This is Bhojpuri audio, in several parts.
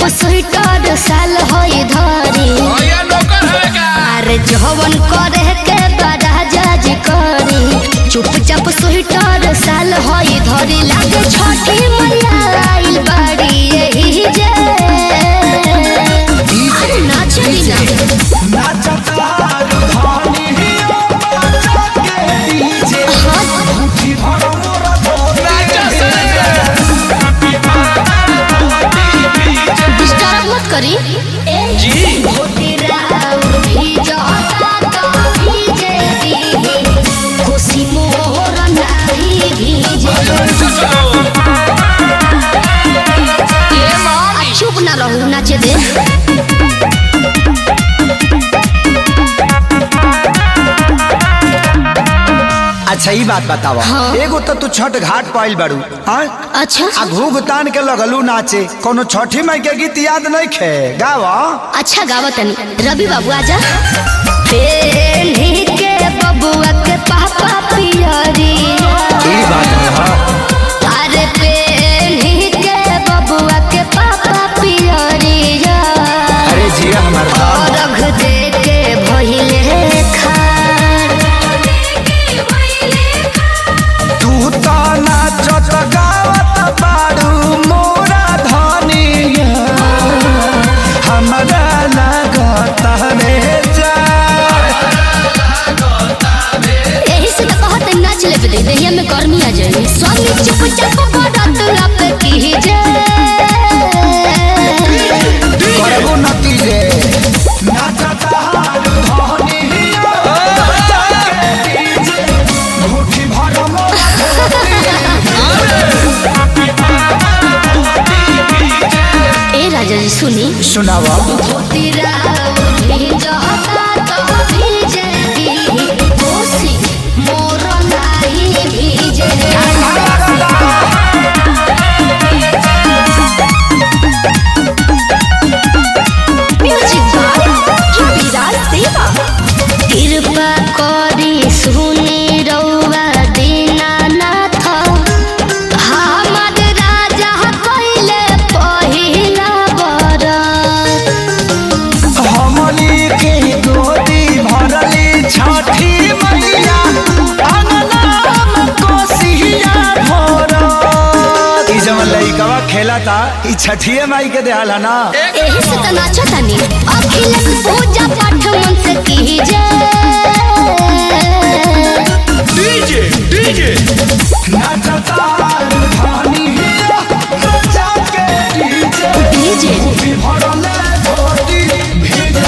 स्वेटर साल होई धरी भैया नौकर है का अरे जवन करे के बड़ा जज करी चुपचाप स्वेटर साल होई धरी लागे छठी मैया आइल बाड़ी यही जे अरे नाचली ना नाचा से डिस्टर्ब मत करी जी खुशी मोर नाही भीजे ये मामी चुप ना रहू नाचे दे अच्छा ई बात बतावा हाँ। एगो तो तू छठ घाट पाइल बाड़ू हाँ अच्छा आ घूघ तान के लगलू नाचे कोनो छठी माई के गीत याद नहीं खे गावा अच्छा गावत तनी रवि बाबू आजा पेन्ही के बबुआ के पापा पियरी ई बात है हाँ अरे पेन्ही के बबुआ के पापा पियरी अरे जिया हमार दाम रख दे के भइले खार तू तो नाचत गावत बाड़ू मोरा धनिया हमरा लागत रे जा यही से तो कहत नाच ले दे देहिया में गर्मी आ जाए स्वामी चुपचाप बरत लप कीजे करबो नती रे नाचत हारू धनिया मुट्ठी भर मोरा ए राजा जी सुनी सुनावा तेरा उठी जाता तो भीजे दी कोसी मोर नाही भीजे म्यूजिक बाय रविराज देवा कृपा करी सुनी रउआ दीनानाथ हमर राजा कइले पहिला बरत हमली के गोदी भरली छठी मैया अंगनाम कोसिया भरत ई जवन लइकवा खेला था ई छठिए माई के देहल है ना एही से त नाचो तनी अखिलेश पूजा पाठ मन से कीजे डीजे डीजे नाचता धानी जाके डीजे डीजे भरले गोदी भीजे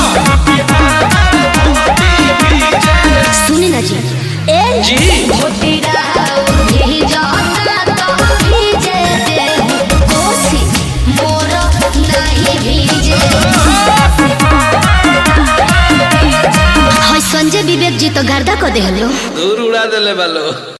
सुनी ना जी ए जी भोटिरा उठी जाता तो भीजे दे कोसी मोर नहीं भीजे हाय संजय विवेक जी तो गर्दा को देहलो दूर उड़ा देले बालो